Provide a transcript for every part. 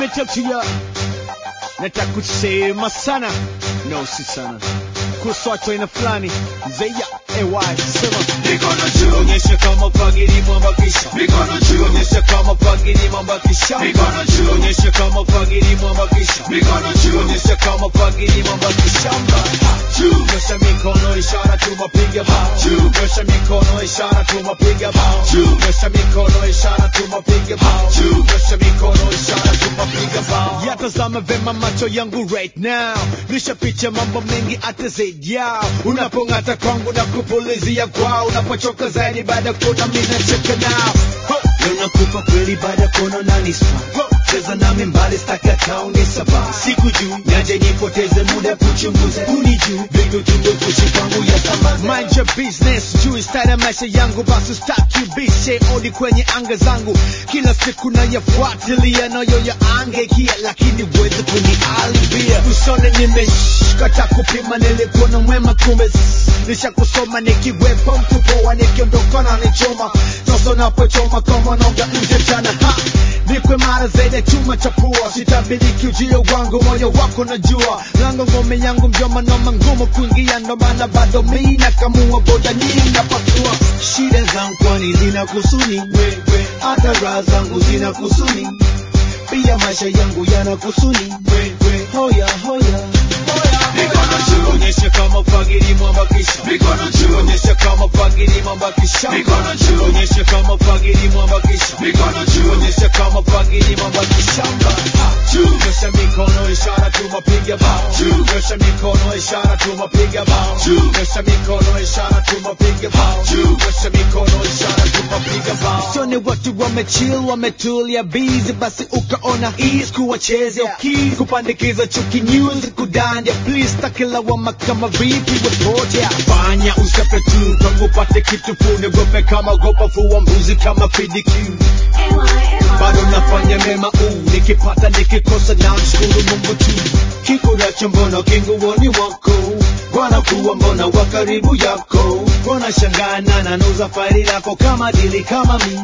me talk to ya nataka kusema sana no si sana kuswatu aina fulani zeya ay sema Mikono juu, onyesha kama fagiri mwambakisha mikono juu, onyesha kama fagiri mwambakisha Mikono juu. onyesha kama fagiri mwambakisha mikono juu, onyesha kama fagiri mwambakisha juu, nyosha mikono ishara tumapiga bao Juu. nyosha mikono ishara tumapiga bao Juu. nyosha mikono ishara tumapiga bao Juu. nyosha mikono ishara tumapiga bao yatazama vema macho yangu right now nishapicha mambo mengi hata zaidi yao unapong'ata kwangu na kupulizia kwao unapochoka zaidi baada ya kuona mimi nacheka nao Ho! Leo nakupa kweli baada ya kuona unanispa cheza nami mbali staki hata unisaba siku juu nyaje nipoteze muda kuchunguza unijuu vitu tundukushi kwangu ya thamani mind your business juu style ya maisha yangu basi staki bishe odi kwenye anga zangu kila siku nayafuatilia nayo ya angeikia lakini wezi kunialibia usone nimeshkata kupima nilikuwa na mwema kumbe nisha kusoma nikiwepo mtu poa nikiondoka na nichoma sasa napochoma kama noga nje mchana ha nikwe mara zaidi ya chuma cha pua sitabiriki ujio wangu moyo wako najua lango ngome yangu mjoma noma ngumu kuingia ndo maana bado mi nakamua boda nyingi napasua shida zangu kwani zina kusuni wewe hata raha zangu zina kusuni pia maisha yangu yana kusuni wewe hoya hoya Mikono juu. onyesha kama fagiri mwambakisha mikono juu, onyesha kama fagiri mwambakisha Mikono juu. onyesha kama fagiri mwambakisha mikono juu, onyesha kama fagiri mwambakisha juu, nyosha mikono ishara tumapiga bao Juu. nyosha mikono ishara tumapiga bao Juu. nyosha mikono ishara tumapiga bao Juu. nyosha mikono ishara tumapiga bao sione watu wamechill wametulia busy basi ukaona ease kuwachezea keys kupandikiza chuki news kudanja please takilawama kama vipi wapotea fanya usape tu kwangu pate kitu pune gope kama gopa fuwa mbuzi kama PDQ bado nafanya mema uu nikipata nikikosa na mshukuru mungu tu kikuracho mbona kinguoni wako bwana kuwa mbona wa karibu yako mbona shangana na nuza faili lako kama dili kama mi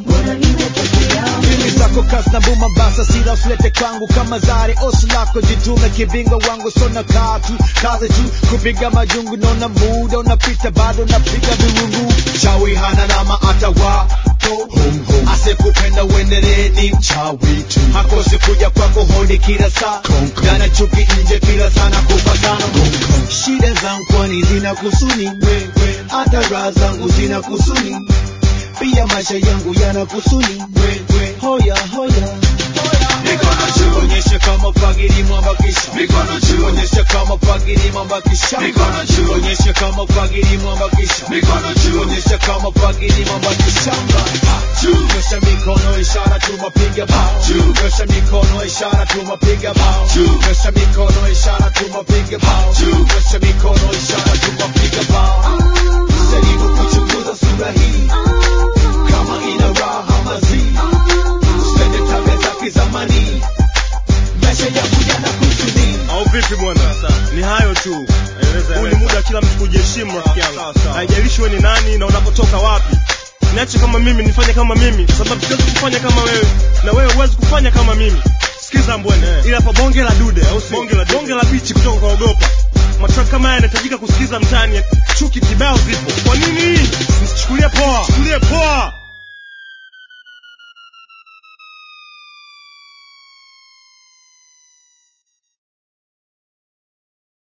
Mbili zako kasi na buma basa sila usilete kwangu kama zare osi lako jitume kibinga wangu sona katu kazi tu kupiga majungu naona muda unapita bado napiga viwungu chawi hana nama atawapo asekupenda uendelee ni mchawi tu hakosi kuja kwako hodi kila saa dana chuki nje kila sana kupatana shida zangu kwani zina kusuni wewe hata raha zangu zina kusuni pia maisha yangu yana kusuni wewe hoya hoya mikono juu, onyesha kama fagiri mwambakisha mikono juu, onyesha kama fagiri mwambakisha Mikono juu. onyesha kama fagiri mwambakisha mikono juu, onyesha kama fagiri mwambakisha juu, nyosha mikono ishara tumapiga bao Juu. nyosha mikono ishara tumapiga bao Juu. nyosha mikono ishara tumapiga bao Juu. nyosha mikono ishara tumapiga bao jaribu kuchunguza sura hii kama ina raha mazii usende tabia za kizamani maisha yangu yana kusudi au vipi bwana ni hayo tu huu ni muda wa kila mtu kujiheshimu rafiki yangu Sawa, sawa. haijalishi wewe ni nani na unapotoka wapi niache kama mimi nifanye kama mimi kwa sababu siwezi kufanya kama wewe na wewe huwezi kufanya kama mimi sikiza mbwene ila hapa bonge la dude au si bonge la bonge la bichi kutoka kwa ogopa matrack kama haya yanahitajika kusikiza mtaani chuki kibao zipo kwa nini